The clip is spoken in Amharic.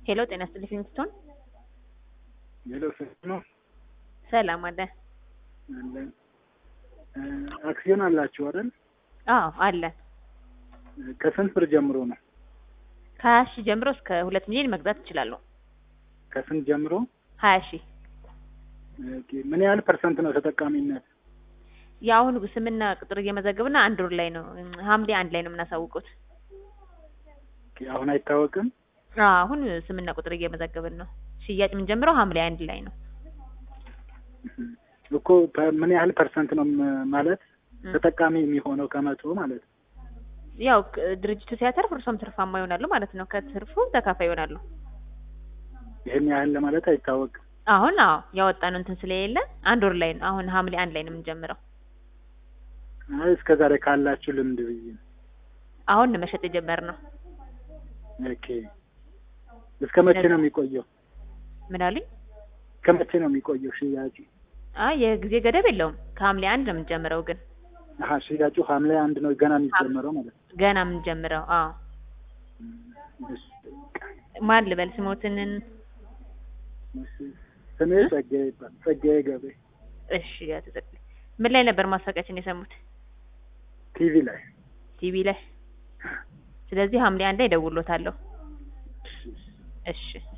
ሄሎ ጤና ይስጥልኝ ፊንግስቶን ሄሎ ሰላም ነው ሰላም አለ አለን እ አክሲዮን አላችሁ አይደል? አዎ አለን ከስንት ብር ጀምሮ ነው? ከሀያ ሺህ ጀምሮ እስከ ሁለት ሚሊዮን መግዛት ይችላሉ ከስንት ጀምሮ? ሀያ ሺህ ኦኬ ምን ያህል ፐርሰንት ነው ተጠቃሚነት? የአሁኑ ስምና ቁጥር እየመዘገብና አንድ ወር ላይ ነው ሐምሌ አንድ ላይ ነው የምናሳውቁት ኦኬ አሁን አይታወቅም? አዎ አሁን ስምና ቁጥር እየመዘገብን ነው ሽያጭ የምንጀምረው ሐምሌ አንድ ላይ ነው እኮ በ- ምን ያህል ፐርሰንት ነው ም- ማለት ተጠቃሚ የሚሆነው ከመቶ ማለት ነው? ያው ክ- ድርጅቱ ሲያተርፍ እርሶም ትርፋማ ይሆናሉ ማለት ነው ከትርፉ ተካፋይ ይሆናሉ ይህን ያህል ለማለት አይታወቅም። አሁን አዎ ያወጣነው እንትን ስለሌለ አንድ ወር ላይ ነው አሁን ሐምሌ አንድ ላይ ነው የምንጀምረው አይ እስከ ዛሬ ካላችሁ ልምድ ብዬ ነው። አሁን ነው መሸጥ የጀመርነው ኦኬ እስከ መቼ ነው የሚቆየው? ምን አሉኝ እስከ መቼ ነው የሚቆየው ሽያጩ? አይ የጊዜ ገደብ የለውም ከሐምሌ አንድ ነው የምንጀምረው ግን አሀ ሽያጩ ሐምሌ አንድ ነው ገና የሚጀመረው ማለት ነው። ገና የምንጀምረው አዎ እሺ፣ ማን ልበል ስሞትንን እሺ። ስሜ ጸጋዬ ይባላል። ጸጋዬ ገቤ እሺ አቶ ጸጋዬ ምን ላይ ነበር ማስታወቂያችን የሰሙት ቲቪ ላይ ቲቪ ላይ ስለዚህ ሐምሌ አንድ ላይ እደውልዎታለሁ እሺ፣ እሺ። እሺ